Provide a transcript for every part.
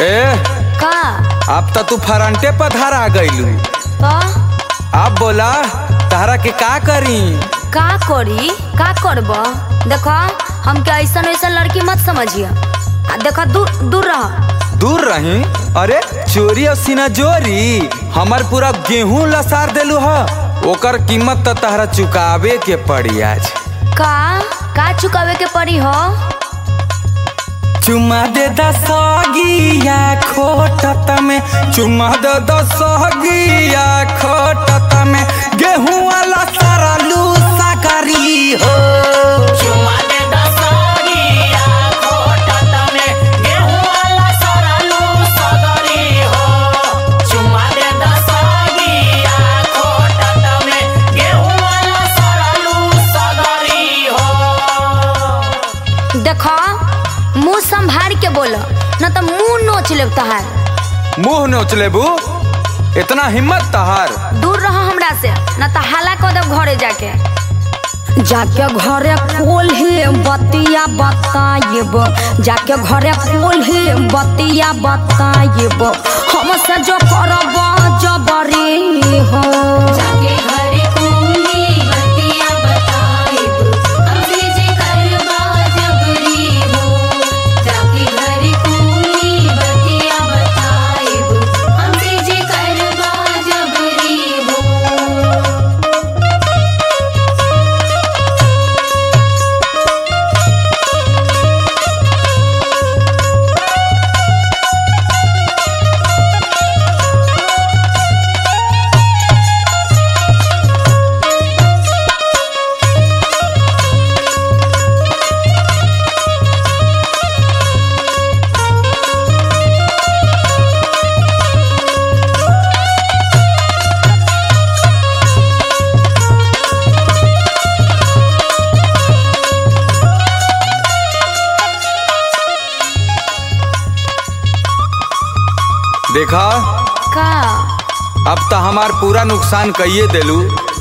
ए का अब तो तू फरंटे पधार आ गईलू तो अब बोला तारा के का करी का करी का करब देखो हमके ऐसन वैसन लड़की मत समझिए आ देखो दूर दूर रह दूर रही अरे चोरी और सीना जोरी हमार पूरा गेहूं लसार देलू ह ओकर कीमत तो तहरा चुकावे के पड़ी आज का का चुकावे के पड़ी हो चुमा दे दसगिया खोटत में चुमा दे दसगिया खोटत में गेहूं वाला सारा लूसा करी हो चुमा दे दसगिया खोटत में गेहूं वाला सरलू सगरी हो चुमा दे दसगिया खोटत में गेहूं वाला सरलू सगरी हो देखो मुंह संभार के बोलो न तो मुंह नोच ले तहार मुंह नोच लेबू इतना हिम्मत तहार दूर रह हमरा से न तो हाला कर देब घरे जाके जाके घरे कोल्हे बतिया बताइब जाके घरे कोल्हे बतिया बताइब हमसे जो करब जबरी हो जाके घरे कोनी बतिया बताइब हमसे जे करबा जबरी हो जाके घरे कोनी बतिया बताइब हमसे जे करबा जबरी हो देखा का अब तो हमार पूरा नुकसान कइए देलू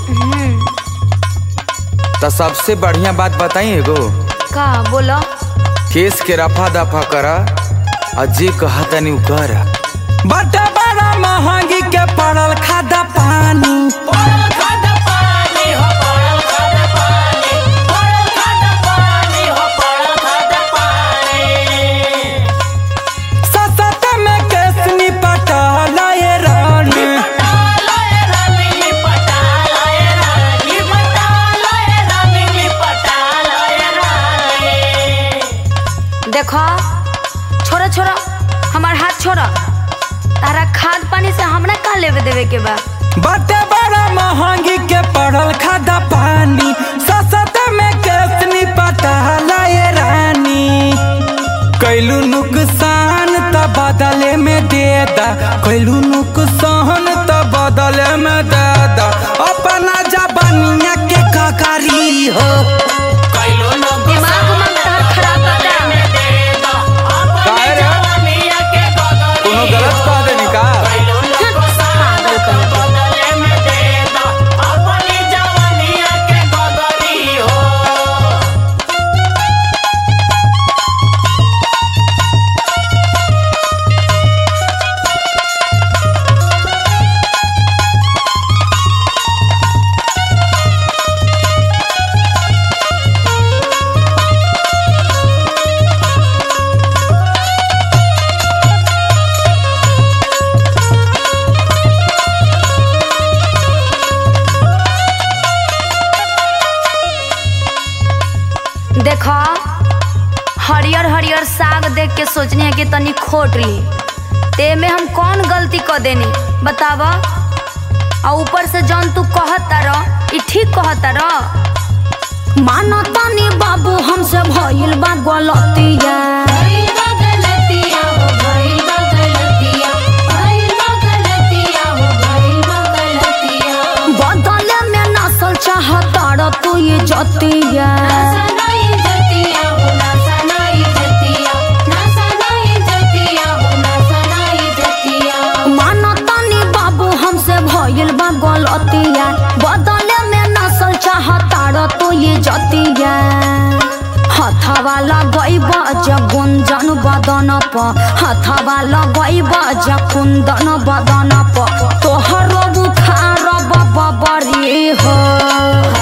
तो सबसे बढ़िया बात बताई एगो का बोलो केस के रफा दफा करा और जे कहा तनी उ कर बड़ा बड़ा महंगी के पड़ल खादा पानी पड़ल खाद पानी हो पड़ल खाद पानी पड़ल खाद पानी हो पड़ल खाद पानी ससत में केस निपटल ये रानी पटालय रानी पटालय रानी पटालय रानी पटालय रानी देखो छोड़ो छोड़ो हमार हाथ छोड़ो तारा खाद पानी से हमरा का लेवे देवे के बा बड़ा बड़ा महंगी के पड़ल खादा पानी ससत में केस निपटल ये रानी कैलू नुकसान त बदले में दे दा कैलू नुकसान त बदले में दे दा अपना जबानिया के ककारी हो कैलो नो दिमाग उमाग तहर खराब बा का? में दे दो अपनी काहे रे? जवानिया के गगरी कोनो गलत कह देनी का कैलो नो पागल कहीं के। बदले में दे दो अपनी जवानिया के गगरी हो देखो हरियर हरियर साग देख के सोचनी है कि तनी खोट ली ते में हम कौन गलती कर देनी बतावा और ऊपर से जौन तू कहता रह ई ठीक कहता रह मानो तनी बाबू हमसे भइल बा गलतिया भइल बा गलतिया हो भइल बा गलतिया भइल बा गलतिया हो भइल बा गलतिया बदले में नसल चाहता रह तू ये जतिया नासनाई जतिया हो नासनाई जतिया नासनाई जतिया हो नासनाई जतिया मानो तनी बाबू हमसे भइल बा गलतिया बदले में नसल चाहता रह तू ये जतिया हथवा लगैब जब गुंजन बद बदन प हथवा लगैब जकुंदन बदन प तोहरो बुखार बबरी हो